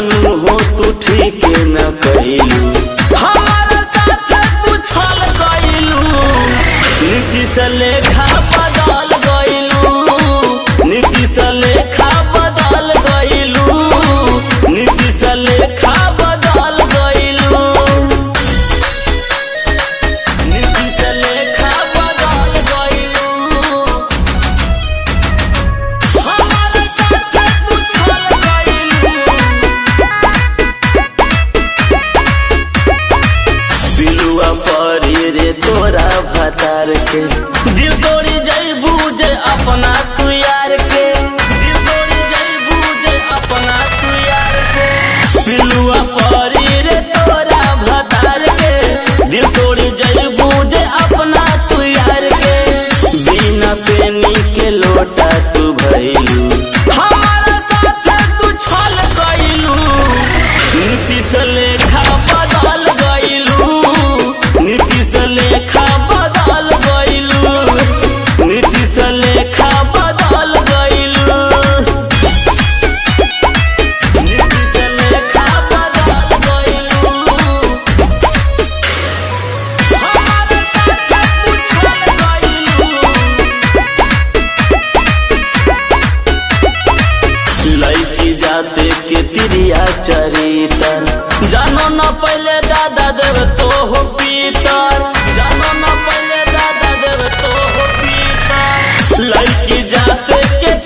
जानू हो तू ठीक न कैलू हमारा साथ तू छल गइलू नीतीश लेखा बदल गइलू नीतीश लेखा बदल गइलू नीतीश लेखा बदल गइलू नीतीश लेखा बदल गइलू हमारा साथ तू छल गइलू बिलुआ परी रे तोरा भतार के दिल तोड़ी जैबू जे अपना तू यार के दिल तोड़ी जैबू जे अपना तू यार के बिलुआ परी रे तोरा भतार के दिल तोड़ी जैबू जे अपना तू यार के बिना पेनी के लोटा तू भइलू हमारा साथ तू छल गइलू नीतीश लेखा बदल गइलू नीतीश लेखा बदल गइलू नीतीश लेखा बदल गइलू नीतीश लेखा बदल गइलू हमारे साथ तू छल गइलू लड़की जाते के तिरिया चरितर जानो न पहले दादा देव तो हो पीतर जानो न पहले दादा देव तो हो पीतर लड़की जाते के